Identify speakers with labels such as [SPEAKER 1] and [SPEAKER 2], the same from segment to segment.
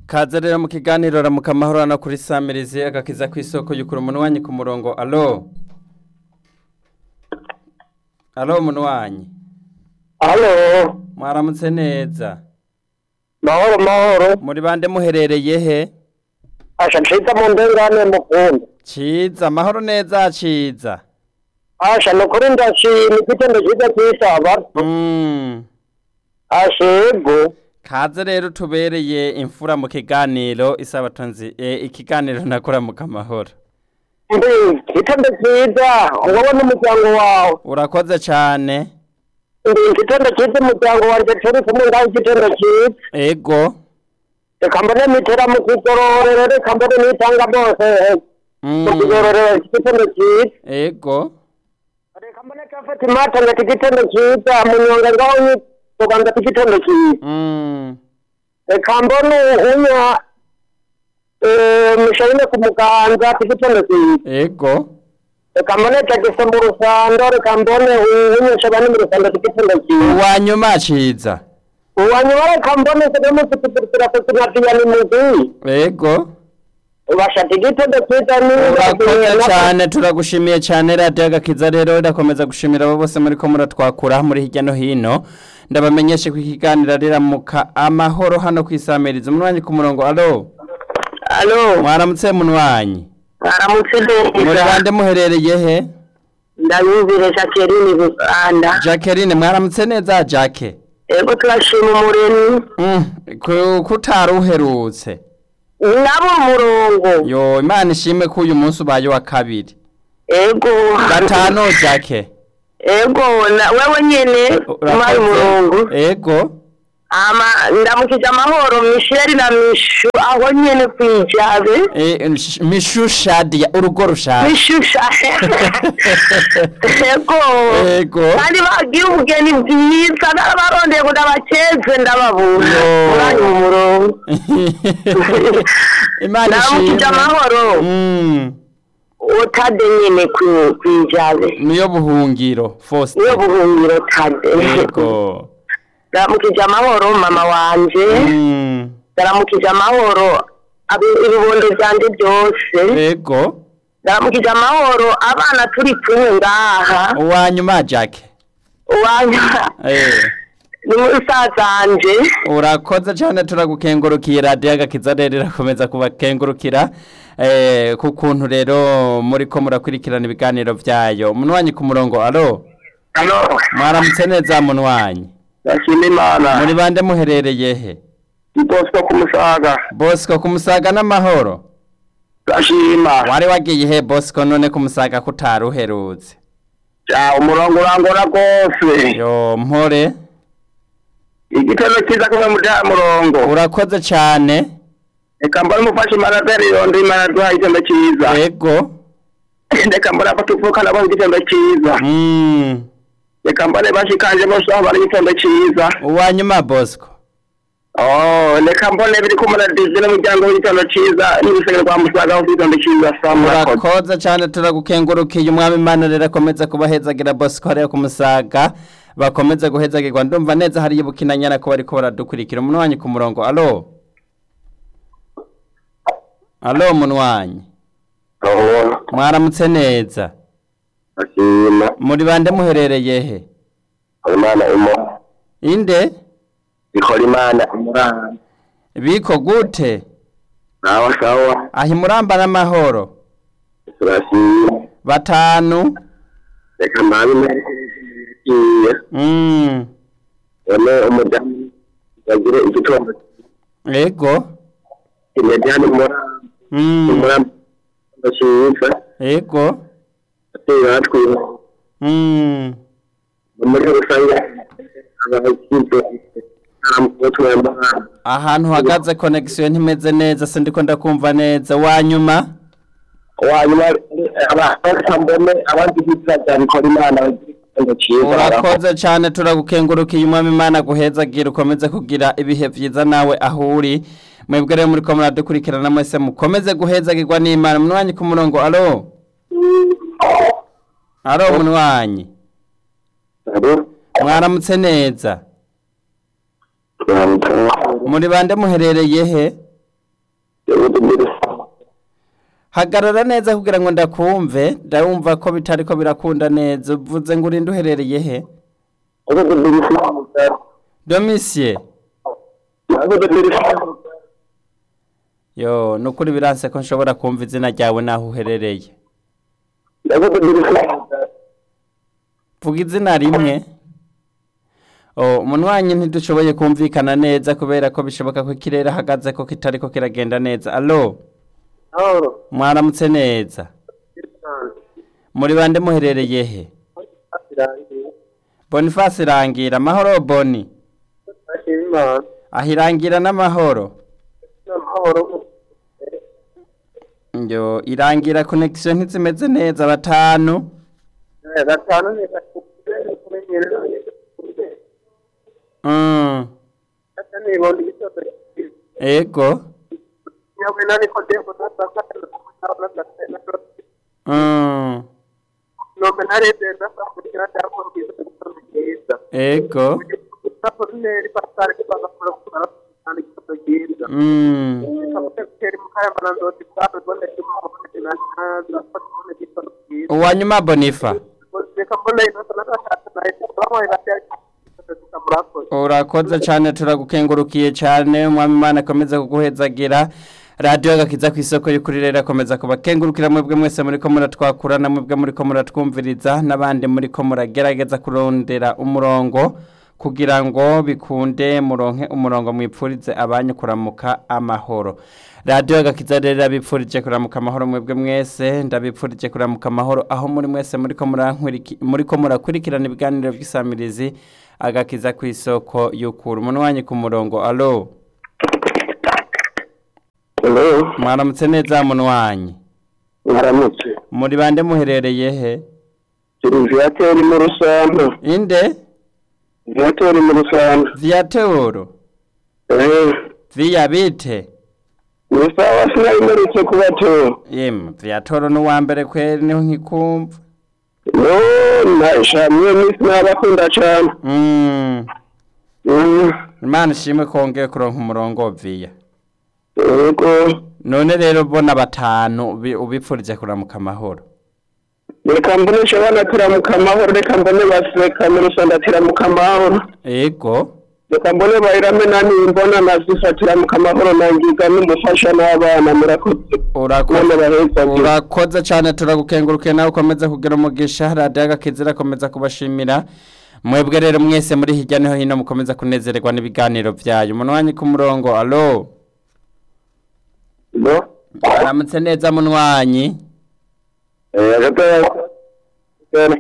[SPEAKER 1] kaze rero mu kiganiro ramuka amahoro hano kuri samirizi agakiza ku isoko yukura umunwanyi ku murongo alo alo umunwanyi
[SPEAKER 2] Halo,
[SPEAKER 1] mwaramutse neza
[SPEAKER 2] mahoro mahoro.
[SPEAKER 1] muri bande muherereye he
[SPEAKER 2] Asha nshita mu ndengane mukunda.
[SPEAKER 1] ciza amahoro neza ciza
[SPEAKER 2] Asha nukuri ndashima igitondo cyiza cy'isaba.
[SPEAKER 1] Mm.
[SPEAKER 2] Ashego.
[SPEAKER 1] kaze rero tubereye imfura mu kiganiro isabato nzi e, ikiganiro nakuramuka amahoro
[SPEAKER 2] Ndi igitondo cyiza wowe n'umuryango wawe.
[SPEAKER 1] urakoze cane
[SPEAKER 2] Ndi igitondo cyiza umuryango wanjye turi kumwe ngaho igitondo cyiza.
[SPEAKER 1] ego
[SPEAKER 2] Reka mbone mitera mu kigororero reka mbone nitanga bose. Mu
[SPEAKER 1] Mm.
[SPEAKER 2] kigororero igitondo cyiza.
[SPEAKER 1] ego
[SPEAKER 2] Reka mbone kafati mata ngati igitondo cyiza mu nyonga ngaho nyitoga ngati igitondo cyiza.
[SPEAKER 1] Mm.
[SPEAKER 2] reka mbone unya musharine ku muganza tigitondo cyiza
[SPEAKER 1] ego
[SPEAKER 2] reka mbone tagise mu rusando reka mbone unyesha bane mu rusando tigitondo cyiza
[SPEAKER 1] uwanyuma ciza
[SPEAKER 2] uwanyuma reka mbone sedemusitipiripira kusinatiyani mugi
[SPEAKER 1] ego
[SPEAKER 2] ubasha tigitondo cyiza
[SPEAKER 1] urakoze cyane turagushimiye cyane radiyo agakiza rero irakomeza gushimira abo bose muri ko muratwakura muri hirya no hino ndabamenyeshe ko ikiganiro riramuka amahoro hano ku isamiriza umunwanyi ku murongo alo
[SPEAKER 2] alo
[SPEAKER 1] mwaramutse munwanyi
[SPEAKER 2] aramutse
[SPEAKER 1] muri
[SPEAKER 2] neza
[SPEAKER 1] bande muherereye he
[SPEAKER 2] ndabumvire jacqueline buganda
[SPEAKER 1] jacqueline mwaramutse neza jacke
[SPEAKER 2] ego turashima umuremyi
[SPEAKER 1] Mm, ku- kutari uherutse
[SPEAKER 2] nabo umurongo
[SPEAKER 1] yo imana ishimwe ko uyu munsi ubaye wa kabiri
[SPEAKER 2] ego
[SPEAKER 1] gatanu jacke
[SPEAKER 2] ego na wewe nyene umari umurongo
[SPEAKER 1] ego
[SPEAKER 2] ama ndamukije amahoro misheri na mishu aho nyene kwijabe
[SPEAKER 1] Eh, sh- mishu shadia urugo rushaje
[SPEAKER 2] mishusha ego
[SPEAKER 1] ego
[SPEAKER 2] kandi bagiye ubugeni bwiza narabarondeye ngo ndabakeze ndababura
[SPEAKER 1] Yo.
[SPEAKER 2] umwanya mu murongo
[SPEAKER 1] imana
[SPEAKER 2] ndamukije
[SPEAKER 1] ishimwe
[SPEAKER 2] amahoro
[SPEAKER 1] Mm,
[SPEAKER 2] utade nyene kwi- kwijabe
[SPEAKER 1] niyo buhungiro Faustin
[SPEAKER 2] niyo buhungiro tade
[SPEAKER 1] ego
[SPEAKER 2] ndamukije amahoro mama wanje
[SPEAKER 1] Mm,
[SPEAKER 2] ndaramukije amahoro abi- ibibondo byanje byose
[SPEAKER 1] ego
[SPEAKER 2] ndaramukije amahoro abana turi kumwe ngaha
[SPEAKER 1] uwanyuma jacke
[SPEAKER 2] uwanya
[SPEAKER 1] Eh,
[SPEAKER 2] ni musazanje
[SPEAKER 1] urakoze cyane turagukengurukiye radiyo agakiza rero irakomeza kubakengurukira eh, ku kuntu rero muri ko murakurikirana ibiganiro byayo munwanyi ku murongo alo
[SPEAKER 2] hano
[SPEAKER 1] mwaramutse neza munwanyi
[SPEAKER 2] ndashima imana
[SPEAKER 1] muri bande muherereye he
[SPEAKER 2] bosco ku musaga
[SPEAKER 1] bosco ku musaga n'amahoro
[SPEAKER 2] ndashima
[SPEAKER 1] wari wagiye he bosco none ku musaga kutari uherutse
[SPEAKER 2] ja umurongo urangora rwose
[SPEAKER 1] yo mpore
[SPEAKER 2] igitego cyiza kumwe muri ya murongo
[SPEAKER 1] urakoze cyane
[SPEAKER 2] reka mbone umufashe imarateri yondi imarateri igitego cyiza
[SPEAKER 1] ego
[SPEAKER 2] reka mbone abatuvuka nabo igitego cyiza
[SPEAKER 1] mm.
[SPEAKER 2] reka mbone bashikanje bose aho bari igitego cyiza
[SPEAKER 1] uwanyuma bosco
[SPEAKER 2] Oh, reka mbone biri kumara dizi n'umuryango w'igitondo cyiza n'urusengero rwa musaga aho igitondo cyiza saa murakoze
[SPEAKER 1] urakoze cyane turagukengurukiye umwami imana rero akomeza kubahezagira bosco hariya ku musaga bakomeze guhezagirwa ndumva neza hariyo bukinanyana ko bariko baradukurikira umunwanyi ku murongo alo alo munwanyi mwaramutse neza
[SPEAKER 2] ashima
[SPEAKER 1] muri bande muherereye he
[SPEAKER 2] imana imo
[SPEAKER 1] inde
[SPEAKER 2] ikora imana imurana
[SPEAKER 1] biko gute
[SPEAKER 2] nawe sawa
[SPEAKER 1] aho imuramba n'amahoro
[SPEAKER 2] turashima
[SPEAKER 1] batanu
[SPEAKER 2] reka mbabe imerekiye
[SPEAKER 1] mm.
[SPEAKER 2] none umudamu yagire igitondo
[SPEAKER 1] ego
[SPEAKER 2] imediyani
[SPEAKER 1] mm.
[SPEAKER 2] imuramba cyiza
[SPEAKER 1] ego
[SPEAKER 2] ateye batwiwe
[SPEAKER 1] mm.
[SPEAKER 2] muri rusange abakize aramutwemba
[SPEAKER 1] ahantu uhagaze connection ntimeze neza sindiko ndakumva neza wanyuma
[SPEAKER 2] wanyuma abasambone abandi bitwa bya bikora imana igitondo cyiza
[SPEAKER 1] urakoze cyane turagukengurukiye umwami imana guhezagira ukomeze kugira ibihe byiza nawe aho uri mwebwe rero muri ko muradukurikirana mwese mukomeze guhezagirwa n'imana munwanyi ku murongo alo alo munwanyi mwaramutse neza muri bande muherereye he hagarara neza kugira ngo ndakumve ndabumva ko bitari ko birakunda neza uvuze ngo urinde uherereye he domisiye yo ni ukuri biranse ko nshobora kumva izina ryawe n'aho uherereye vuga izina rimwe oh umuntu wanyu ntidushoboye kumvikana neza kubera ko bishoboka ko ikirere ahagaze ko kitari ko kiragenda neza alo mwaramutse neza muri bande muherereye he boniface irangira amahoro boni ahirangira n'amahoro yo irangira connection ntizimeze neza batanu
[SPEAKER 3] gatanu ni kumenyerera
[SPEAKER 1] mm.
[SPEAKER 3] gatanu ni bondi gitoto
[SPEAKER 1] ego
[SPEAKER 3] nyawe nani ko demo nasaka na na
[SPEAKER 1] mm.
[SPEAKER 3] no menarede nasaka kira cyangwa ngize kugeza
[SPEAKER 1] ego
[SPEAKER 3] sapo neri pasare ko bagakora kugara kandi gitoto geza
[SPEAKER 1] mm.
[SPEAKER 3] kapiteri mukaya manando tikabe bonde kimwe na na patone gitoto geza
[SPEAKER 1] uwanyuma bonifa
[SPEAKER 3] reka mbona ino sanata na ito bamwe batya tukamurakoze
[SPEAKER 1] urakoze cyane turagukengurukiye cyane umwami imana akomeza kuguhezagira radiyo agakiza ku isoko y'ukuri rero akomeza kubakengurukira mwebwe mwese muri ko muratwakura na mwebwe muri ko muratwumviriza n'abandi muri ko muragerageza kurondera umurongo kugira ngo bikunde muronke umurongo mwipfurize abanyu kuramuka amahoro radiyo agakiza rero abipfurije kuramuka amahoro mwebwe mwese ndabipfurije kuramuka amahoro aho muri mwese muri ko murankuriki- muri ko murakurikirana ibiganiro by'isamirizi agakiza ku isoko y'ukura umuntu wanyu ku murongo alo
[SPEAKER 2] Hello,
[SPEAKER 1] mwaramutse neza muntu wanyu
[SPEAKER 2] mwaramutse.
[SPEAKER 1] muri bande muherereye he
[SPEAKER 2] Turi viatori mu Rusando.
[SPEAKER 1] inde
[SPEAKER 2] Viatori mu Rusando.
[SPEAKER 1] viateoro
[SPEAKER 2] Eh,
[SPEAKER 1] viya bite
[SPEAKER 2] ni sawa sinayimerutse kubatora.
[SPEAKER 1] yemwe viatoro ni uwa mbere kweri niho nkikumva
[SPEAKER 2] No, nashamye misi nabakunda cyane.
[SPEAKER 1] Mm,
[SPEAKER 2] Mm,
[SPEAKER 1] imana ishimwe ko wongeye kuronka umurongo viya
[SPEAKER 2] Yego.
[SPEAKER 1] none rero bona batanu ubi- ubipfurije kuramuka amahoro
[SPEAKER 2] Reka mbone shabana turamuka amahoro, reka mbone baseka mu Rusando atiramuka amahoro.
[SPEAKER 1] ego
[SPEAKER 2] Reka mbone bayirame nani mbona nazifa tiramuka amahoro nangiga n'umufasha n'abana murakoze.
[SPEAKER 1] urakoze
[SPEAKER 2] None baheza ngira.
[SPEAKER 1] urakoze cyane turagukengurukiye nawe ukomeza kugira umugisha radiyo agakiza irakomeza kubashimira mwebwe rero mwese muri hirya no hino mukomeza kunezererwa n'ibiganiro byayo umuntu wanyu ku murongo alo
[SPEAKER 2] No.
[SPEAKER 1] aramutse neza munwanyi
[SPEAKER 2] Eh, agatoya. Cyane.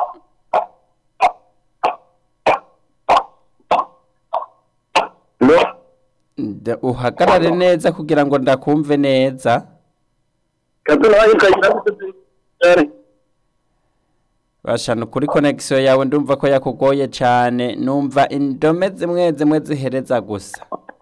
[SPEAKER 2] No.
[SPEAKER 1] Nda- uhagarare neza kugira ngo ndakumve neza
[SPEAKER 2] Katuna wahikagira cyane.
[SPEAKER 1] bashana kuri konegisiyo yawe ndumva ko yakugoye cyane numva indome zimwe zimwe zihereza gusa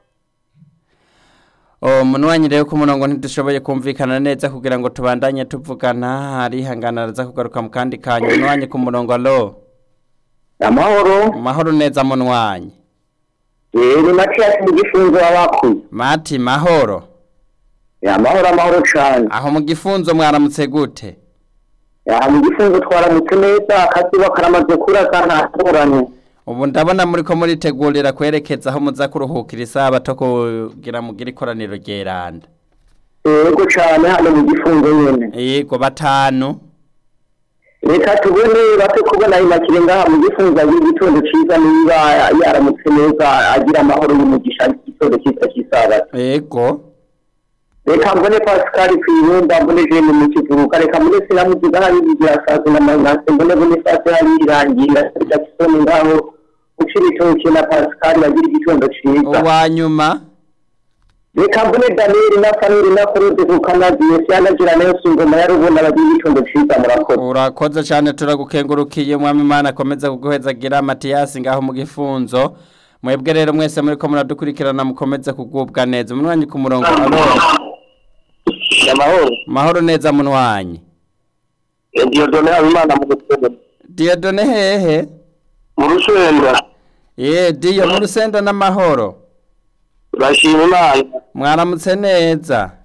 [SPEAKER 1] umuntu wanyu rero ku murongo ntidushoboye kumvikana neza kugira ngo tubandanye tuvugana arihangana araza kugaruka mu kandi kanya umuntu wanyu ku murongo alo
[SPEAKER 2] Amahoro.
[SPEAKER 1] mahoro neza muntu wanyu
[SPEAKER 2] Eh, ni Mathias mu gifunzo wabakuye.
[SPEAKER 1] mati mahoro
[SPEAKER 2] Ya amahoro amahoro cyane.
[SPEAKER 1] aho mu gifunzo mwaramutse gute
[SPEAKER 2] Ya mu gifunzo twaramutse neza akazi bakaramaze kuraga ntatoranye.
[SPEAKER 1] ubu ndabona muri ko muritegurira kwerekeza aho muza kuruhukira isabato kugira mugire ikoraniro ryeranda
[SPEAKER 2] Yego cyane hano mu gifunzo nyene.
[SPEAKER 1] yego batanu
[SPEAKER 2] Reka tubone bate kubona imakire ngaha mu gifunzo agira igitondo ciza niba yaramutse neza agira amahoro y'umugisha igitondo ciza cy'isabato.
[SPEAKER 1] yego
[SPEAKER 2] reka mbone pascal kwibumba mbone jene mu kivuruka reka mbone sinamuziga hari igihe asaza na manase mbone mbone fase hari irangira reka kisoni ngaho ucira itoki na pascal bagira igitondo ciza
[SPEAKER 1] uwa nyuma
[SPEAKER 2] reka mbone daniel na famili na kuruzi kukanaziye sianagira nelson ngoma ya rubona bagira igitondo ciza murakoze
[SPEAKER 1] urakoze cyane turagukengurukiye umwami imana akomeza kuguhezagira matiyasi ngaho mu gifunzo mwebwe rero mwese muri ko muradukurikirana mukomeze kugubwa neza umunwanyi ku murongo alo
[SPEAKER 2] amahoro
[SPEAKER 1] mahoro neza munwanyi
[SPEAKER 2] diodone habimana mu gutsinda
[SPEAKER 1] diyodone hehe
[SPEAKER 2] mu rusenda
[SPEAKER 1] ye diyo mu rusenda n'amahoro
[SPEAKER 2] bashima imana
[SPEAKER 1] mwaramutse neza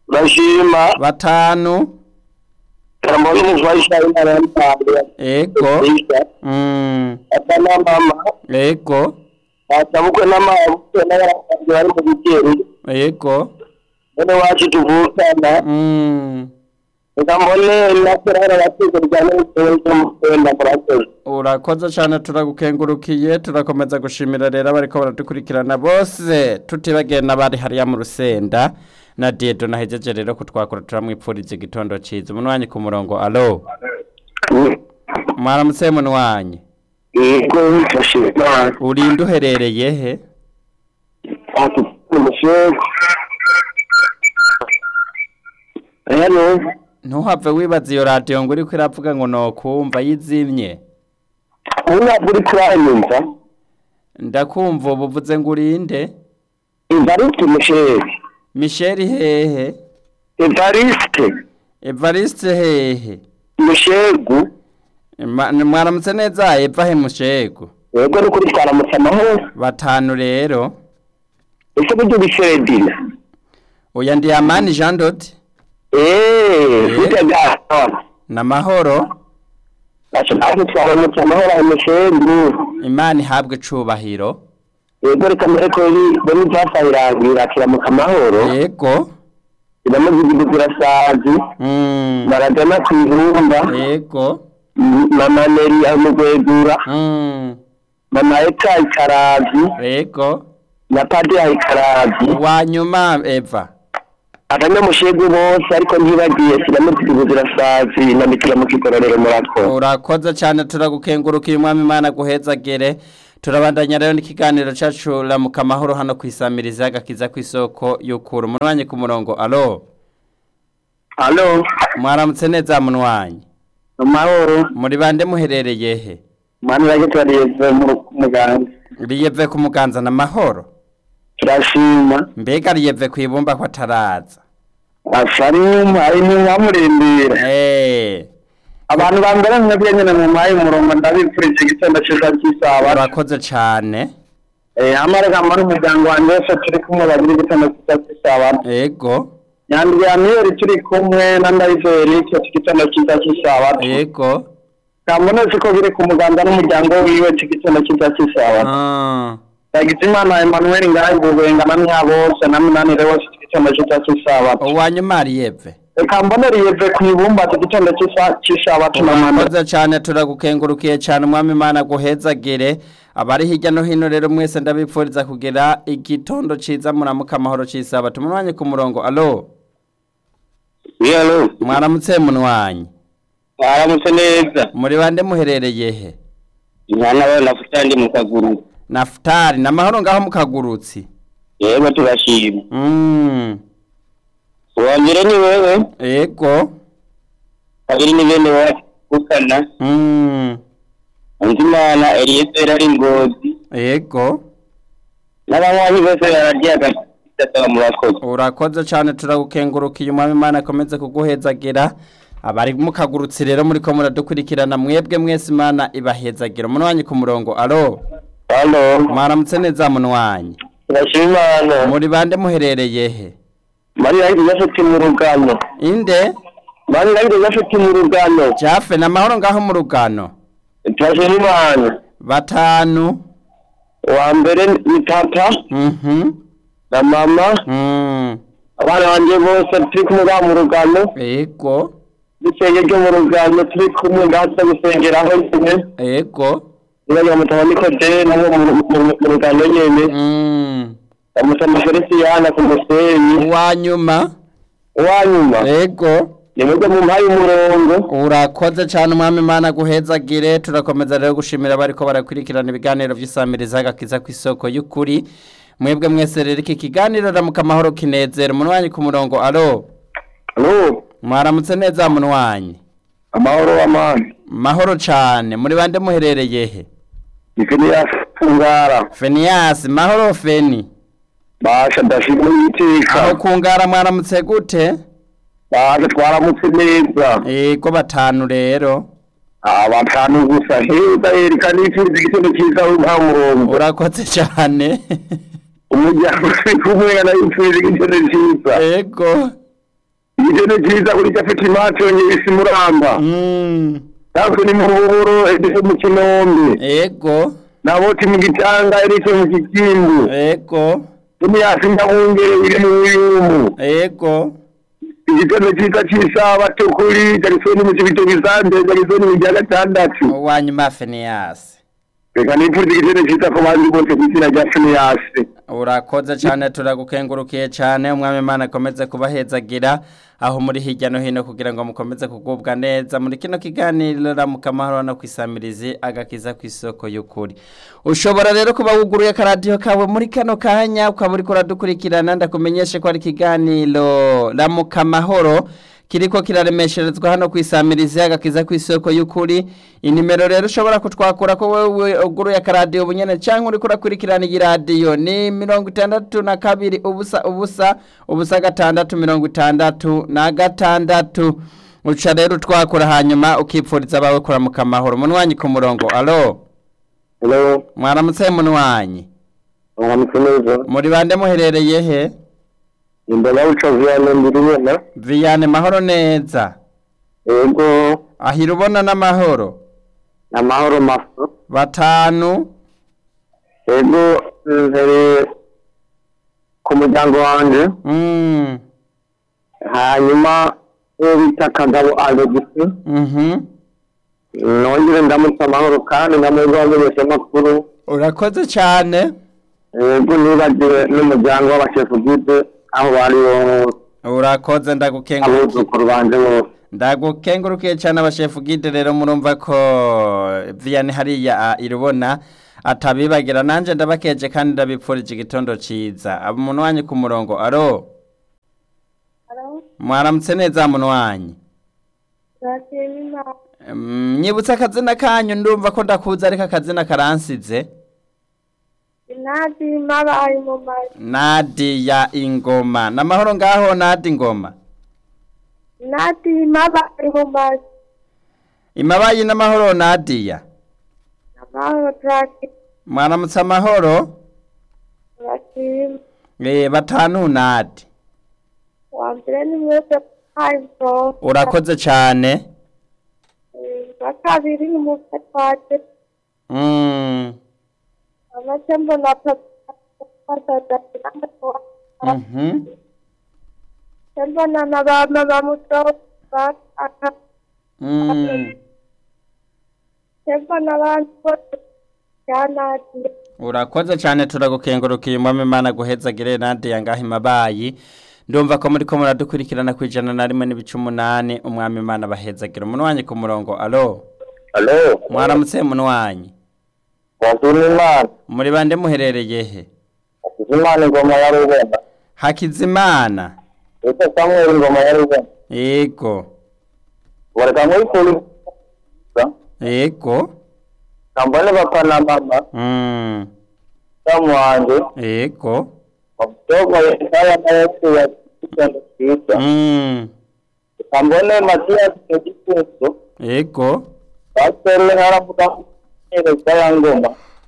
[SPEAKER 2] urashima
[SPEAKER 1] batanu
[SPEAKER 2] mbona umufasha w'intara y'Impanga
[SPEAKER 1] ego mm,
[SPEAKER 2] asa na mama
[SPEAKER 1] ego
[SPEAKER 2] atabukwe n'amabukwe n'abarakabye bari mu bigeri
[SPEAKER 1] ego
[SPEAKER 2] bene wacu tuvukana
[SPEAKER 1] mm,
[SPEAKER 2] reka mbone nakorana abateze bijyanye n'ibitabo byo mu kwenda murakoze
[SPEAKER 1] urakoze cyane turagukengurukiye turakomeza gushimira rero abariko baradukurikirana bose tutibagiye n'abari hariya mu rusenda na diedo nahejeje rero kutwakura turamwipfuriza igitondo ciza umunwanyi ku murongo alo mwaramutse munwanyi
[SPEAKER 2] yego turashima
[SPEAKER 1] urinde uherereye he
[SPEAKER 2] umushinga rero
[SPEAKER 1] ntuhave wibaza iyo radiyo ngo uriko iravuga ngo nokumva yizimye
[SPEAKER 2] ubu ntabwo uri kuranyumva
[SPEAKER 1] ndakumva ubu uvuze ngo urinde
[SPEAKER 2] evariste umushinga
[SPEAKER 1] misheri hehe
[SPEAKER 2] evariste
[SPEAKER 1] evariste hehe
[SPEAKER 2] umushegu
[SPEAKER 1] Ma- mwaramutse neza eva he mushego
[SPEAKER 2] yego ni kuri twaramutse amahoro
[SPEAKER 1] batanu rero
[SPEAKER 2] ese buryo biseredina
[SPEAKER 1] oya ndi amani jean dodi
[SPEAKER 2] eee burya bwahora
[SPEAKER 1] n'amahoro
[SPEAKER 2] Ati natwe twaramutse amahoro ayo mushegu
[SPEAKER 1] imana ihabwe icubahiro
[SPEAKER 2] yego reka mbere ko bari byasahirangira kiramuka amahoro
[SPEAKER 1] yego
[SPEAKER 2] iramuzigiza zirasazi
[SPEAKER 1] Mm,
[SPEAKER 2] baragana ku ibumba
[SPEAKER 1] yego
[SPEAKER 2] mama neri amugwegura
[SPEAKER 1] Mm,
[SPEAKER 2] mama eka ikarazi
[SPEAKER 1] yego
[SPEAKER 2] na padiri ikarazi
[SPEAKER 1] wanyuma eva
[SPEAKER 2] abanyamushegu bose ariko ntibagiye sinamuzigiza zirasazi na mikira mu kigororero murako
[SPEAKER 1] urakoze cyane turagukengurukiye umwami imana guhezagere turabandanya rero n'ikiganiro cyacu ramuka amahoro hano ku isamiriza agakiza ku isoko y'ukura umunwanyi ku murongo alo
[SPEAKER 2] alo
[SPEAKER 1] mwaramutse neza munwanyi
[SPEAKER 2] amahoro
[SPEAKER 1] muri bande muherereye he
[SPEAKER 2] mani rage turariyeze mu muganga
[SPEAKER 1] riyeve ku muganza n'amahoro
[SPEAKER 2] turashima
[SPEAKER 1] mbega riyeve ku ibumba ko ataraza
[SPEAKER 2] asarimu ari ntiwamurindira
[SPEAKER 1] eee
[SPEAKER 2] abantu ba mbere mwebwe nyine mu mayi umurongo ndabipfurije igitondo cyiza cy'isaba
[SPEAKER 1] urakoze cyane
[SPEAKER 2] eh amarega muri umuryango wanjye wose turi kumwe bagira igitondo cyiza cy'isaba
[SPEAKER 1] ego
[SPEAKER 2] nyandwi ya miyeri turi kumwe na ndayizeri icyo igitondo cyiza cy'isaba
[SPEAKER 1] ego
[SPEAKER 2] kambona ko biri ku muganga n'umuryango wiwe igitondo cyiza cy'isaba
[SPEAKER 1] Ah,
[SPEAKER 2] yagize imana Emmanuel ngahe gubenga na mwa bose na minanire wose igitondo cyiza cy'isaba
[SPEAKER 1] uwanyuma riyeve
[SPEAKER 2] reka mbonere yeve ku ibumba igitondo cy'isa- cy'isaba tunamana
[SPEAKER 1] urakoze cyane turagukengurukiye cyane umwami imana guhezagire abari hirya no hino rero mwese ndabipfuriza kugira igitondo ciza muramuka amahoro c'isaba tumunwanye ku murongo alo
[SPEAKER 2] yalo
[SPEAKER 1] mwaramutse munwanyi
[SPEAKER 2] aramutse neza
[SPEAKER 1] muri bande muherereye he
[SPEAKER 2] mwana we nafuta ndi mu kaguru
[SPEAKER 1] nafutari n'amahoro ngaho mu kagurutsi
[SPEAKER 2] yego turashima
[SPEAKER 1] Mm,
[SPEAKER 2] uwa mbere ni wewe
[SPEAKER 1] ego
[SPEAKER 2] kabiri ni bene wacu gukana
[SPEAKER 1] Mm,
[SPEAKER 2] Nzimana Eliezer ari ngozi
[SPEAKER 1] ego
[SPEAKER 2] n'abanywanyi bose bararya agasaba murakoze
[SPEAKER 1] urakoze cyane turagukengurukiye umwami imana akomeze kuguhezagira abari mukagurutse rero muri ko muradukurikirana mwebwe mwese imana ibahezagira umunwanyi ku murongo alo
[SPEAKER 2] halo
[SPEAKER 1] mwaramutse neza munwanyi
[SPEAKER 2] turashima imana
[SPEAKER 1] muri bande muherereye he
[SPEAKER 2] mariya yari afite mu rugano
[SPEAKER 1] inde
[SPEAKER 2] mariya yari afite mu rugano
[SPEAKER 1] jafe n'amahoro ngaho mu rugano
[SPEAKER 2] turashima imana
[SPEAKER 1] batanu
[SPEAKER 2] uwa mbere ni papa
[SPEAKER 1] mhm
[SPEAKER 2] na mama
[SPEAKER 1] mm
[SPEAKER 2] abana banjye bose turi kumwe ngaha mu rugano
[SPEAKER 1] ego
[SPEAKER 2] n'isenge ryo mu rugano turi kumwe ngaha tuza gusengeraho nyine
[SPEAKER 1] ego
[SPEAKER 2] nibagira mutaba nikodeye nabo mu- mu- mu rugano nyine
[SPEAKER 1] mm
[SPEAKER 2] bamusama feliciyana ku musenyi
[SPEAKER 1] uwanyuma
[SPEAKER 2] uwanyuma
[SPEAKER 1] ego
[SPEAKER 2] ni mwebwe mu mpaye umurongo
[SPEAKER 1] urakoze cyane umwami imana guhezagire turakomeza rero gushimira abariko barakurikirana ibiganiro by'isamiriza agakiza ku isoko y'ukuri mwebwe mwese rero iki kiganiro ramuka amahoro kinezera umunwanyi ku murongo alo
[SPEAKER 2] alo
[SPEAKER 1] mwaramutse neza munwanyi
[SPEAKER 2] amahoro w'amani
[SPEAKER 1] mahoro cyane muri bande muherereye he
[SPEAKER 2] ifini yafungara
[SPEAKER 1] feniyasi mahoro feni
[SPEAKER 2] basha ndashima
[SPEAKER 1] aho
[SPEAKER 2] iteka
[SPEAKER 1] kungara mwaramutse gute
[SPEAKER 2] basha twaramutse neza
[SPEAKER 1] ego batanu rero
[SPEAKER 2] abatanu gusa heza erika nifuriza igitondo cyiza w'impa murongo
[SPEAKER 1] urakoze cyane
[SPEAKER 2] umuryango uri kumwe na yifuriza igitondo cyiza
[SPEAKER 1] ego
[SPEAKER 2] igitendo cyiza kuri gafite imaco nyibisi muramba
[SPEAKER 1] Mm.
[SPEAKER 2] natwe ni mu buburo edise mu kinombe
[SPEAKER 1] ego
[SPEAKER 2] naboti mu gitanga edise mu kikimbu
[SPEAKER 1] ego
[SPEAKER 2] imyasi nyahungere iri mu biyumu
[SPEAKER 1] ego
[SPEAKER 2] igitendo cyiza cy'isabato kuri jarisoni mu kibito gisande jarisoni mu rya gatandatu
[SPEAKER 1] uwanyuma feniyasi
[SPEAKER 2] reka nipfuza igitendo cyiza ku bandi bose ku izina rya finiyasi
[SPEAKER 1] urakoze cyane turagukengurukiye cyane umwami imana akomeze kubahezagira aho muri hirya no hino kugira ngo mukomeze kugubwa neza muri kino kiganiro ramuka amahoro no kwisamirizi agakiza ku isoko y'ukuri ushobora rero kuba wuguruye akaradiyo kawe muri kano kanya ukaba uriko uradukurikirana ndakumenyeshe ko ari ikiganiro ramuka amahoro kiriko kiraremesherezwa hano kwisamirizi agakiza ku isoko y'ukuri inimero rero ushobora kutwakura ko wewe uguruye akaradiyo bunyene cyangwa uriko urakurikirana iyi radiyo ni mirongo itandatu na kabiri ubusa ubusa ubusa gatandatu mirongo itandatu na gatandatu uca rero utwakura hanyuma ukipfuriza abawe kuramuka amahoro munwanyi ku murongo alo
[SPEAKER 2] hello
[SPEAKER 1] mwaramutse munwanyi
[SPEAKER 2] mwaramutse neza
[SPEAKER 1] muri bande muherereye he
[SPEAKER 2] imbere y'uca viyane mbiri nyene
[SPEAKER 1] viyane mahoro neza
[SPEAKER 2] yego
[SPEAKER 1] ahira ubona n'amahoro
[SPEAKER 2] amahoro maso
[SPEAKER 1] batanu
[SPEAKER 2] yego mbere ku muryango wanje
[SPEAKER 1] mm.
[SPEAKER 2] hanyuma uwo bita kagabo alegisi
[SPEAKER 1] mhm
[SPEAKER 2] nongere ndamutse amahoro kandi ndamwebwe wamenyesha amakuru
[SPEAKER 1] urakoze cyane
[SPEAKER 2] yego nibagire n'umuryango w'abashefu bwite aho bari bose
[SPEAKER 1] urakoze ndagukengurukiye
[SPEAKER 2] abuzukuru banje bose
[SPEAKER 1] ndagukengurukiye cyane abashefu gide rero murumva ko viyane hariya a, irubona atabibagira nanje ndabakeje kandi ndabipfurije igitondo ciza abo umuntu wanyu ku murongo aro mwaramutse neza muntu wanyu Mm, nyibutse akazina kanyu ndumva ko ndakuza ariko akazina karansize
[SPEAKER 3] inadi mabaye mu mazi
[SPEAKER 1] nadiya ingoma n'amahoro ngaho nadi ingoma
[SPEAKER 3] inadi mabaye mu mazi
[SPEAKER 1] imabayi n'amahoro nadiya
[SPEAKER 3] amahoro turaki
[SPEAKER 1] mwaramutse amahoro
[SPEAKER 3] turashima
[SPEAKER 1] Eh, batanu nadi
[SPEAKER 3] wa mbere ni mwese hayibro
[SPEAKER 1] urakoze cyane
[SPEAKER 3] wa kabiri ni mwese twaje
[SPEAKER 1] Mm,
[SPEAKER 3] amace mbona papa
[SPEAKER 1] mhm.
[SPEAKER 3] mbona na ba mama muto bakaka
[SPEAKER 1] Mm,
[SPEAKER 3] mbona abantu bose byanadiye
[SPEAKER 1] urakoze cyane turagukengurukiye umwami imana guhezagire nadiya ngaho imabayi ndumva ko muri ko muradukurikirana ku ijana na rimwe n'ibice umunani umwami imana bahezagira umuntu wanyu ku murongo alo
[SPEAKER 2] alo
[SPEAKER 1] mwaramutse muntu wanyu
[SPEAKER 2] wazuna imana
[SPEAKER 1] muri bande muherereye he
[SPEAKER 2] wazuna imana ingoma ya rubona
[SPEAKER 1] hakizimana
[SPEAKER 2] ese samweli ingoma ya rubona
[SPEAKER 1] yego
[SPEAKER 2] bareka muri kuri
[SPEAKER 1] yego
[SPEAKER 2] kambone papa na mama
[SPEAKER 1] Mm,
[SPEAKER 2] samu wanje
[SPEAKER 1] yego
[SPEAKER 2] mabyogo yesaya na yesu ya kitendo cyiza
[SPEAKER 1] Mm,
[SPEAKER 2] kambone matiyasi mu gikuso
[SPEAKER 1] yego
[SPEAKER 2] pasiteri ntaravuga neza ya ngoma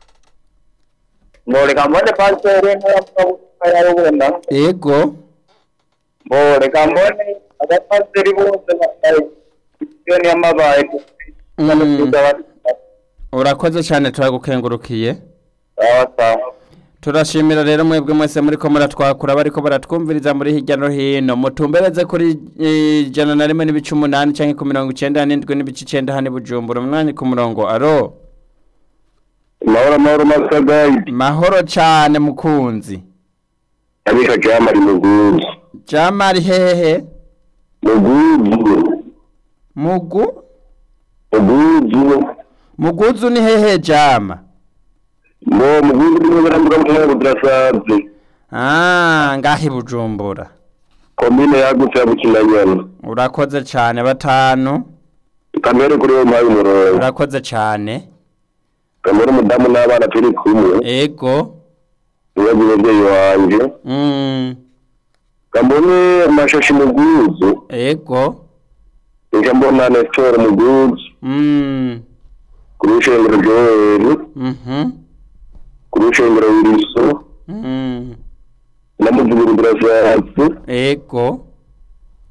[SPEAKER 2] mbore kambone pasiteri ntaravuga ko ya rubona
[SPEAKER 1] yego
[SPEAKER 2] mbore kambone abapasiteri bose bambaye isiyoni y'amabaye
[SPEAKER 1] Mm. urakoze cyane turagukengurukiye
[SPEAKER 2] sawa sawa
[SPEAKER 1] turashimira rero mwebwe mwese muri ko muratwakura bariko baratwumviriza muri hirya no hino mutumbereze kuri eh, ijana na rimwe n'ibice umunani canke ku mirongo icenda n'indwi n'ibice icenda hano i bujumbura umwanya ku murongo aro
[SPEAKER 2] mahoro amahoro masagayi
[SPEAKER 1] mahoro cane mukunzi
[SPEAKER 2] abika jamari muguzi
[SPEAKER 1] jamari hehe
[SPEAKER 2] muguzi
[SPEAKER 1] mugu
[SPEAKER 2] muguzi
[SPEAKER 1] muguzu ni hehe jama
[SPEAKER 2] ngo muguzi niwe baravuga ngo budasabye
[SPEAKER 1] ah ngahi bujumbura
[SPEAKER 2] komine yagutse ya bukinanyana
[SPEAKER 1] urakoze cane batanu
[SPEAKER 2] kamere kuri uwo mpaye umurongo
[SPEAKER 1] urakoze cane
[SPEAKER 2] kamere umudamu n'abana turi kumwe
[SPEAKER 1] ego
[SPEAKER 2] ibibazo umubyeyi wanjye
[SPEAKER 1] mm.
[SPEAKER 2] kamone amashashi muguzi
[SPEAKER 1] ego
[SPEAKER 2] nja mbona nestor muguzi
[SPEAKER 1] mm.
[SPEAKER 2] ku rushengero joeli
[SPEAKER 1] mhm
[SPEAKER 2] ku rushengero wiriso
[SPEAKER 1] mm.
[SPEAKER 2] na muzibiri burashatsi
[SPEAKER 1] ego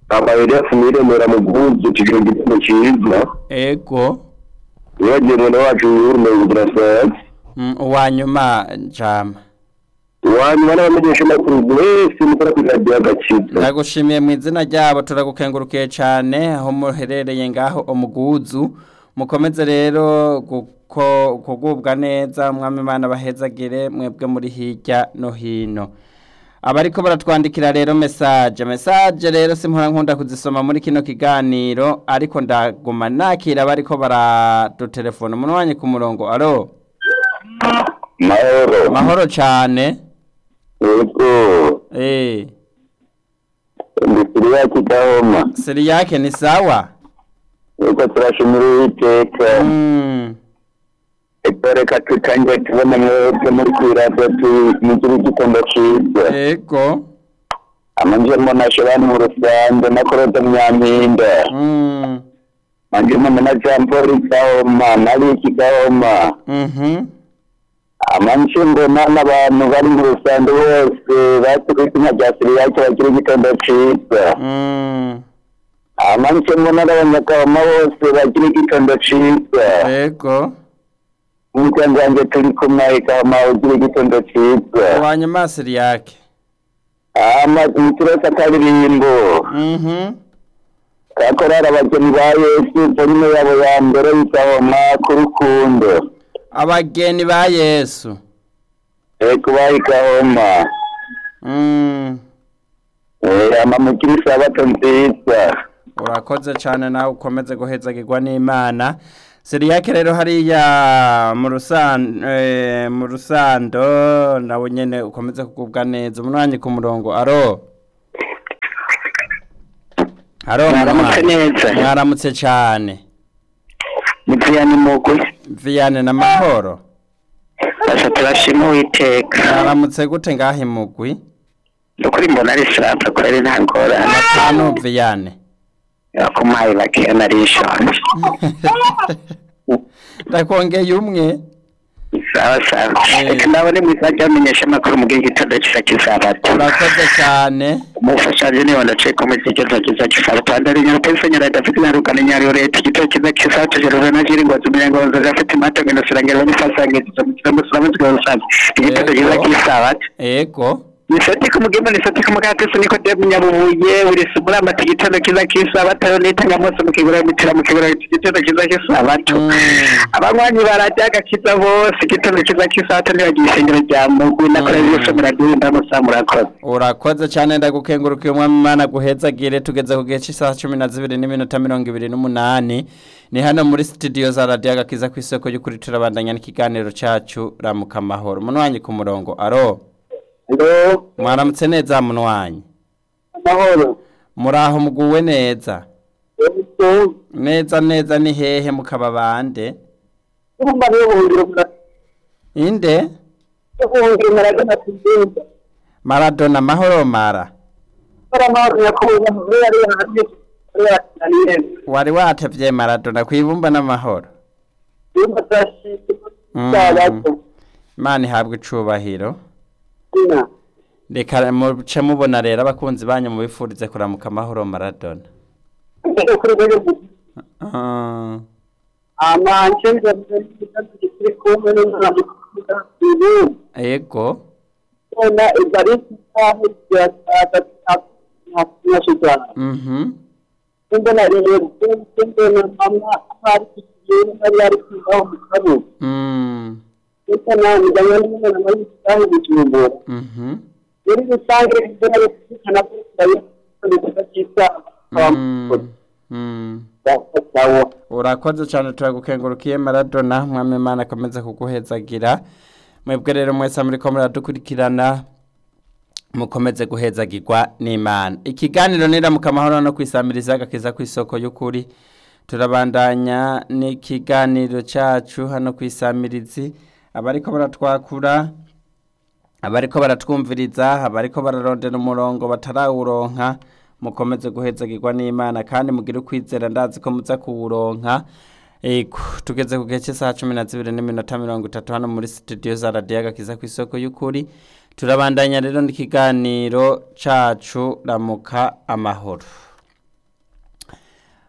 [SPEAKER 2] amayeri mwiremera mu bwuzu tugira igitego cyiza
[SPEAKER 1] ego
[SPEAKER 2] wibagiwe mwene wacu yurume kugira sasa
[SPEAKER 1] Mm, uwa nyuma jama
[SPEAKER 2] wanyuma n'abamenyesha amakuru mwese mukora kuri radiyo agakiza
[SPEAKER 1] ndagushimiye mu izina ryabo turagukengurukiye cyane aho muherereye ngaho umuguzu mukomeze rero guko- kugubwa neza mwami imana bahezagire mwebwe muri hirya no hino abariko baratwandikira rero mesaje mesaje rero simpora nkunda kuzisoma muri kino kiganiro ariko ndaguma nakira abariko baradutelefona umuntu wanye ku murongo alo
[SPEAKER 2] mahoro
[SPEAKER 1] mahoro cyane
[SPEAKER 2] yego
[SPEAKER 1] eh
[SPEAKER 2] ndikiri ya kidahoma
[SPEAKER 1] siri yake ni sawa
[SPEAKER 2] yego turashimira uwiteka
[SPEAKER 1] mm.
[SPEAKER 2] eko reka tutangiye tubona mwebwe muri kuri radiyo mugire igitondo cyiza
[SPEAKER 1] ego
[SPEAKER 2] amanjemo na shabani mu rusange na korode munyampinga
[SPEAKER 1] Mm.
[SPEAKER 2] manjemo na jean paul gahoma na riki gahoma
[SPEAKER 1] Mhm.
[SPEAKER 2] amanje mbona n'abantu bari mu rusange bose batuye izina rya siriyake bagira igitondo cyiza
[SPEAKER 1] Mm.
[SPEAKER 2] amanje mbona n'abanyagahoma bose bagira igitondo cyiza
[SPEAKER 1] Ego.
[SPEAKER 2] umuryango wanjye turi kumwe gahoma ugira igitondo cyiza
[SPEAKER 1] Wanyuma siri yake.
[SPEAKER 2] amaturose akaririmbo
[SPEAKER 1] Mhm.
[SPEAKER 2] kakorara abageni ba yesu volume yabo ya mbere y'igahoma ku rukundo
[SPEAKER 1] Abageni ba Yesu.
[SPEAKER 2] eko bayi gahoma
[SPEAKER 1] Mm.
[SPEAKER 2] amamukiri isabato nziza
[SPEAKER 1] Urakoze cyane nawe ukomeze guhezagirwa n'Imana. Siri yake rero hariya mu rusando eh, mu rusando nawe nyene ukomeze kugubwa neza. Umunwanyi ku murongo. Aro. Aro.
[SPEAKER 2] Mwaramutse
[SPEAKER 1] umunwanyi.
[SPEAKER 2] neza.
[SPEAKER 1] Mwaramutse cyane.
[SPEAKER 2] mutiyani mugwe
[SPEAKER 1] Viane na mahoro.
[SPEAKER 2] basa turashima uwiteka
[SPEAKER 1] Mwaramutse gute ngaho imugwi?
[SPEAKER 2] nukuri mbona ari sirata kweri nta ngorane
[SPEAKER 1] Hano Viane.
[SPEAKER 2] yakumaye bakeya nari nshonje
[SPEAKER 1] Ndakongeye umwe.
[SPEAKER 2] sawa sawa
[SPEAKER 1] Eh.
[SPEAKER 2] reka ndabone mwizajya bamenyesha amakuru mu gihe gitondo kisa kisabato
[SPEAKER 1] Urakoze cyane.
[SPEAKER 2] umufashaje niba ndaceka mu gihe gitondo kisa kisabato andari nyarupesi nyarada afite nyarukana nyari urete igitondo kiza kisabato jeruve na jiri ngozi umunyango wanzaga afite imato ngendo sirangira banifasangiza mu kirambo siramutse rusange igitondo kiza
[SPEAKER 1] Yego.
[SPEAKER 2] kisabato
[SPEAKER 1] Ego.
[SPEAKER 2] nisati kumugema nisati kumugakisi niko de munyabubuye uri sumura amata igitondo kiza kisabato yo nitanga mose mu kigura mitira mu kigura igitondo kiza kisabato
[SPEAKER 1] Mm.
[SPEAKER 2] abanywanyi barajya agakiza bose igitondo kiza kisabato ntibagira ishengero rya mugwi nakora
[SPEAKER 1] Mm.
[SPEAKER 2] byose murabyumva musa murakoze
[SPEAKER 1] Urakoze cyane ndagukengurukiye umwami Imana guhezagire tugeze ku gihe cy'isaha cumi na zibiri n'iminota mirongo ibiri n'umunani ni hano muri studio za radiyo agakiza ku isoko y'ukuri turabandanya n'ikiganiro cyacu ramuka amahoro umunwanyi ku murongo aro
[SPEAKER 2] alo
[SPEAKER 1] mwaramutse neza munwanyi
[SPEAKER 2] amahoro
[SPEAKER 1] muraho muguwe neza neza neza ni hehe mukaba bande
[SPEAKER 2] urumva niyo buhungiro
[SPEAKER 1] inde
[SPEAKER 2] buhungiro muragana kugenda
[SPEAKER 1] maradona mahoro mara
[SPEAKER 2] bara amahoro nyakubahwa muri yari hanze muri yari
[SPEAKER 1] wari watevye maradona kwibumba n'amahoro
[SPEAKER 2] yumva turashimye
[SPEAKER 1] Mm.
[SPEAKER 2] sabato
[SPEAKER 1] imana ihabwa icubahiro
[SPEAKER 2] ina
[SPEAKER 1] reka muce mubona rero abakunzi banyu mubifurize kuramuka amahoro maradona
[SPEAKER 2] ndetse kuri rero
[SPEAKER 1] Ah,
[SPEAKER 2] amanje ndavuze igitatu kiri kumwe n'umwana mukuza ibu
[SPEAKER 1] ego
[SPEAKER 2] ona ibariki sahe ya tata na na shujaa
[SPEAKER 1] mhm
[SPEAKER 2] mbona rero mbona mama hari kiyo hari ari kubaho mukabu
[SPEAKER 1] mm
[SPEAKER 2] Ita na mjangani mbona mali sahe bichumbura
[SPEAKER 1] mhm
[SPEAKER 2] Yari bisange mbona kana kusaye ndetse kisa
[SPEAKER 1] mm mm
[SPEAKER 2] sawa
[SPEAKER 1] urakoze cyane turagukengurukiye maradona mwami imana akomeza kuguhezagira mwebwe rero mwese muriko muradukurikirana mukomeze guhezagirwa n'imana ikiganiro niramuka amahoro no kwisamiriza agakiza ku isoko y'ukuri turabandanya n'ikiganiro cyacu hano ku isamirizi abariko baratwakura abariko baratwumviriza abariko bararondera umurongo batarawuronka mukomeze guhezagirwa n'imana kandi mugire ukwizera ndazi ko muza kuwuronka Ego, tugeze ku gihe cy'isaha cumi na zibiri n'iminota mirongo itatu hano muri studio za radiyo agakiza ku isoko y'ukuri turabandanya rero n'ikiganiro cacu ramuka amahoro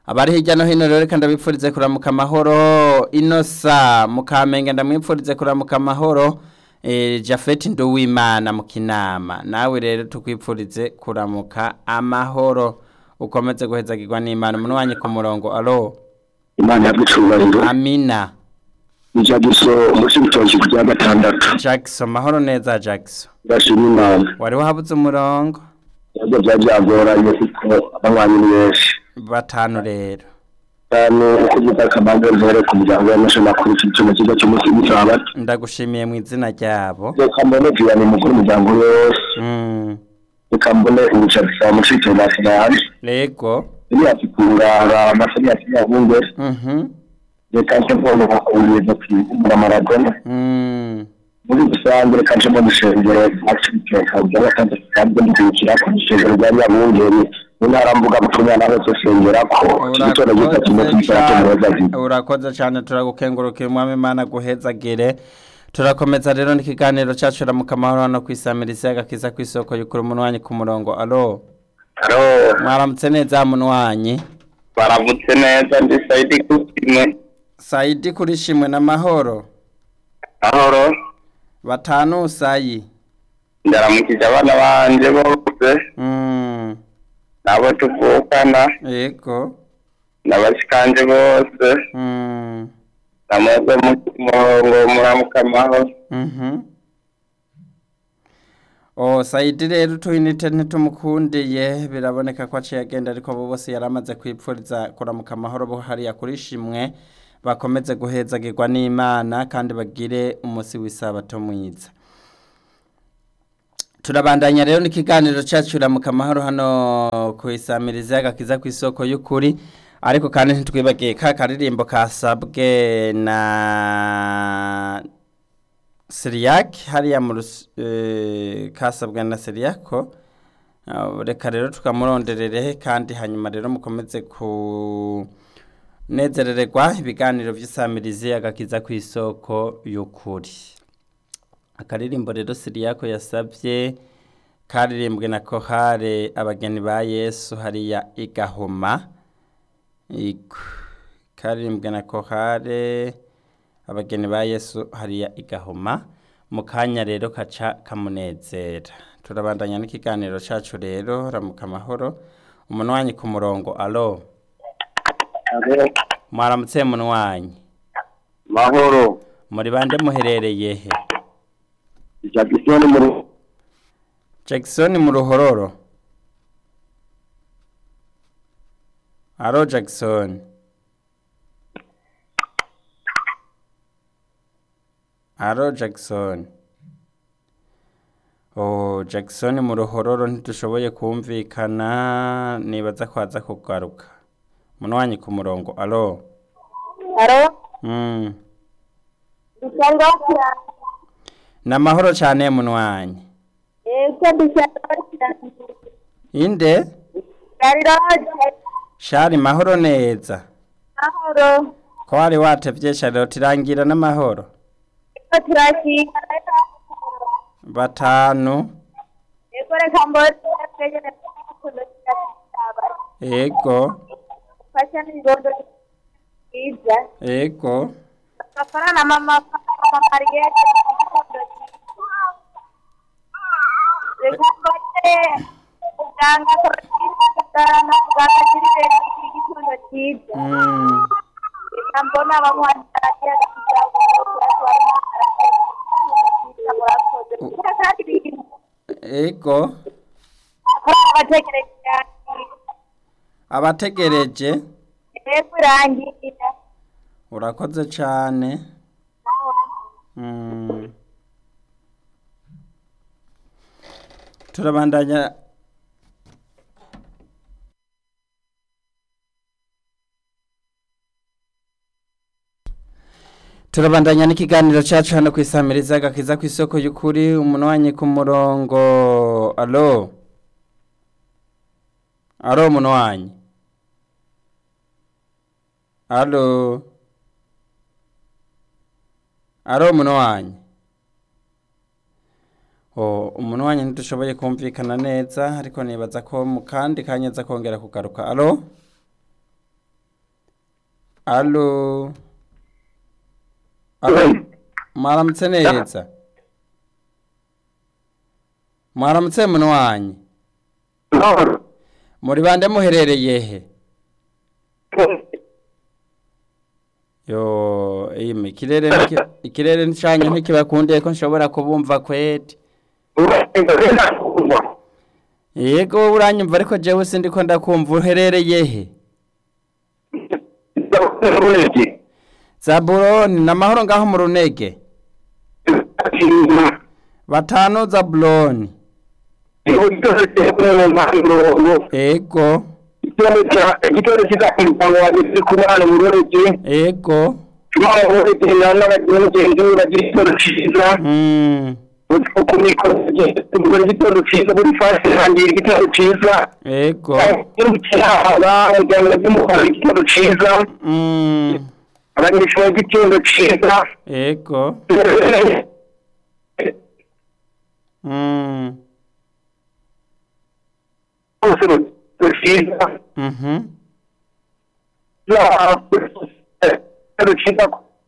[SPEAKER 1] abari hirya no hino rero reka ndabipfurize kuramuka amahoro inosa mukamenge ndamwipfurize kuramuka amahoro eh, jafeti nduwimana mu kinama nawe rero tukwipfurize kuramuka amahoro ukomeze guhezagirwa n'imana umuntu wanyu ku murongo alo
[SPEAKER 4] imana yagucubahiro
[SPEAKER 1] amina
[SPEAKER 4] ijagiso umunsi w'ibitoki ku bya gatandatu
[SPEAKER 1] jackson mahoro neza jackson
[SPEAKER 4] ndashima imana
[SPEAKER 1] wari wahabuze umurongo
[SPEAKER 4] nabyo byari byagoranye kuko abanywanyi ni benshi
[SPEAKER 1] batanu rero
[SPEAKER 4] cyane uko byita akabanza ntere ku muryango w'amashamakuru cy'icuma kigo cy'umunsi w'isabato
[SPEAKER 1] ndagushimiye mu izina ryabo
[SPEAKER 4] reka mbone tuyane mukuru umuryango wose
[SPEAKER 1] Mm,
[SPEAKER 4] reka mbone ubucarisa mushike na finali
[SPEAKER 1] rego
[SPEAKER 4] iriya kikungara amasari ya kinyabungere
[SPEAKER 1] Mhm,
[SPEAKER 4] reka nce mbone ubuyobozi kwizimura maradona
[SPEAKER 1] mm,
[SPEAKER 4] muri rusange reka nce mbone ishengero acibiteka bya gatandatu kandi ndikira ku ishengero rya nyabungeri mu ntara mbuga butumwa naho sosengera ko igitondo gita kimwe
[SPEAKER 1] urakoze
[SPEAKER 4] cy'isatu muhoza
[SPEAKER 1] cyane urakoze cyane turagukengurukira umwami imana guhezagire turakomeza rero n'ikiganiro cyacu ramuka amahoro hano ku isamirizi y'agakiza ku isoko y'ukuri umunwanyi ku murongo alo
[SPEAKER 2] haro
[SPEAKER 1] mwaramutse neza munwanyi
[SPEAKER 2] baravutse neza ndi sayidi kutime
[SPEAKER 1] sayidi kuri shimwe n'amahoro
[SPEAKER 2] ahoro
[SPEAKER 1] batanu sayi
[SPEAKER 2] ndaramukije abana banje bose
[SPEAKER 1] Mm,
[SPEAKER 2] nabo tuvukana
[SPEAKER 1] yego
[SPEAKER 2] n'abashikanje bose
[SPEAKER 1] Mm,
[SPEAKER 2] namwebwe mu murongo muramuka amahoro
[SPEAKER 1] mhm. Oh, Saidi rero utuyinite ntitumukundiye biraboneka ko aciye agenda ariko abo bose yaramaze kwipfuriza kuramuka amahoro bo hariya kuri shimwe bakomeze guhezagirwa n'Imana kandi bagire umunsi w'isabato mwiza turabandanya rero n'ikiganiro cyacu ramuka amahoro hano ku isamirizi y'agakiza ku isoko y'ukuri ariko kandi ntitwibagiye ka karirimbo kasabwe na Siriyaki hariya mu rus- eh, kasabwe na Siriyako Ah, reka rero tukamuronderere kandi hanyuma rero mukomeze kunezerererwa ibiganiro by'isamirizi agakiza ku isoko y'ukuri akaririmbo rero Siriyako yasabye karirimbwe na kohare abageni ba Yesu hariya igahoma Iku. karirimbwe na kohare abageni ba Yesu hariya igahoma mu kanya rero kaca kamunezera turabandanya n'ikiganiro cacu rero ramuka amahoro umunwanyi ku murongo alo mwaramutse munwanyi
[SPEAKER 4] mahoro
[SPEAKER 1] muri bande muherereye he
[SPEAKER 4] ijagiso ni muri
[SPEAKER 1] Jackson mu ruhororo alo Jackson alo Jackson oh Jackson mu ruhororo ntidushoboye kumvikana nibaza ko aza kugaruka munwanyi ku murongo alo
[SPEAKER 5] Haro,
[SPEAKER 1] mm.
[SPEAKER 5] dusanga wakira.
[SPEAKER 1] namahoro cyane munwanyi
[SPEAKER 5] Ese dusanga wakira.
[SPEAKER 1] inde
[SPEAKER 5] Yari roje.
[SPEAKER 1] shari mahoro neza
[SPEAKER 5] Mahoro.
[SPEAKER 1] ko wari watevye shariro tirangira n'amahoro
[SPEAKER 5] Eko turashika.
[SPEAKER 1] batanu
[SPEAKER 5] Eko reka mbori. Twegere kuno cyaba.
[SPEAKER 1] ego
[SPEAKER 5] Fasha n'ingondo. Iza.
[SPEAKER 1] ego
[SPEAKER 5] Kafara na mama mama Mariette. Reka mbori. Uganga korotira na uganga kiribera igitondo cyiza.
[SPEAKER 1] mm.
[SPEAKER 5] Reka mbona abamwandaragiye kujyago kuratwara
[SPEAKER 1] ego
[SPEAKER 5] abategereje
[SPEAKER 1] abategereje
[SPEAKER 5] kurangira
[SPEAKER 1] urakoze cyane mm. turabandanya turabandanya n'ikiganiro cyacu hano ku isamiriza gakiza ku isoko y'ukuri umunwanyi ku murongo alo alo umunwanyi alo alo umunwanyi oh umunwanyi ntidushoboye kumvikana neza ariko nibaza ko mu kandi kanya aza kongera kugaruka alo alo alo mwaramutse neza mwaramutse munwanyi muri bande muherereye he yo ime ikirere niki- ikirere ncanye ntikibakundiye ko nshobora kubumva kweti yego wowe uranyumva ariko jewe sindiko ndakumva uherereye he zabuloni namahoro ngaho mu runege batanu zabuloni ego
[SPEAKER 4] igitoro kiza ku muryango wanjye turi kumwe hano mu rurege
[SPEAKER 1] ego
[SPEAKER 4] imana ururege n'abagira mugenzi we bagira igitoro cyiza
[SPEAKER 1] mm,
[SPEAKER 4] uko mikoro tugura igitoro cyiza buri fasi hangira igitoro cyiza
[SPEAKER 1] ego
[SPEAKER 4] umuryango w'umukara igitoro cyiza
[SPEAKER 1] mm,
[SPEAKER 4] abanyeshuri igitoro cyiza
[SPEAKER 1] ego mm,
[SPEAKER 4] bose igitoro cyiza
[SPEAKER 1] mhm,
[SPEAKER 4] igitoro cyiza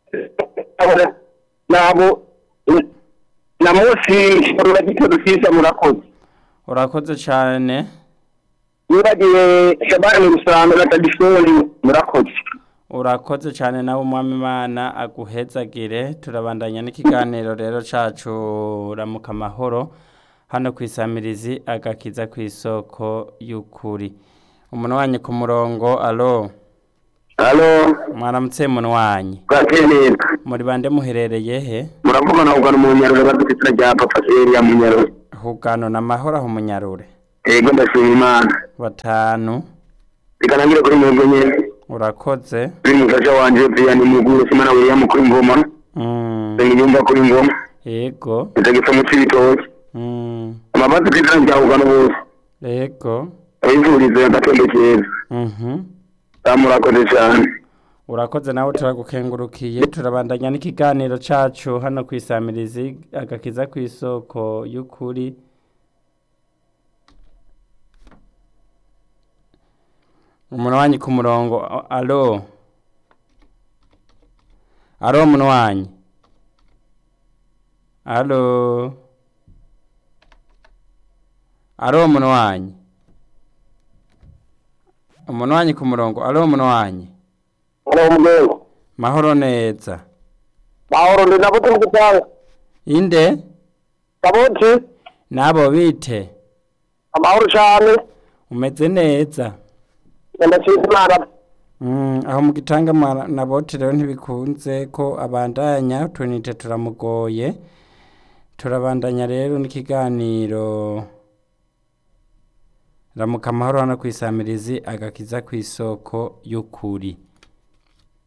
[SPEAKER 4] nabo na munsi urura igitoro cyiza murakoze
[SPEAKER 1] urakoze cyane
[SPEAKER 4] nibagiwe shabani rusanga batagishori murakoze
[SPEAKER 1] urakoze cyane nawe umwami imana aguhezagire turabandanya n'ikiganiro rero cacu ramuka amahoro hano ku isamirizi agakiza ku isoko y'ukuri umuntu wanyu ku murongo alo
[SPEAKER 4] halo
[SPEAKER 1] mwaramutse muntu wanyu
[SPEAKER 4] bwakenera
[SPEAKER 1] muri bande muherereye he
[SPEAKER 4] muravugana ugana mu nyarure badufite rya papa seriya mu nyarure
[SPEAKER 1] hugano na mahoro aho munyarure
[SPEAKER 4] yego ndashima imana
[SPEAKER 1] batanu
[SPEAKER 4] bikanangire kuri mwebwe nyene
[SPEAKER 1] urakoze
[SPEAKER 4] kuri mufasha wanje Vianney Muguru simana William kuri ngoma
[SPEAKER 1] mm,
[SPEAKER 4] Nsengiyumva kuri ngoma
[SPEAKER 1] yego
[SPEAKER 4] Ndagipfa mu cibitoki
[SPEAKER 1] mm,
[SPEAKER 4] amabazi kwizina rya ugana bose
[SPEAKER 1] yego
[SPEAKER 4] abivurize agatondo keza
[SPEAKER 1] mhm
[SPEAKER 4] murakoze cyane
[SPEAKER 1] urakoze nawe turagukengurukiye turabandanya n'ikiganiro cacu hano ku isamirizi agakiza ku isoko y'ukuri umunwanyi ku murongo a- alo alo umunwanyi alo alo umunwanyi umunwanyi ku murongo alo umunwanyi
[SPEAKER 4] Halo mgengo
[SPEAKER 1] mahoro neza
[SPEAKER 4] mahoro ndi nabuti mukutanga
[SPEAKER 1] inde
[SPEAKER 4] kabuti
[SPEAKER 1] nabo bite
[SPEAKER 4] amahoro cyane
[SPEAKER 1] umeze neza
[SPEAKER 4] ndashima imana
[SPEAKER 1] Mm, aho mu gitanga mwa- na bote rero ntibikunze ko abandanya utunite turamugoye turabandanya rero n'ikiganiro ramuka amahoro hano ku isamirizi agakiza ku isoko y'ukuri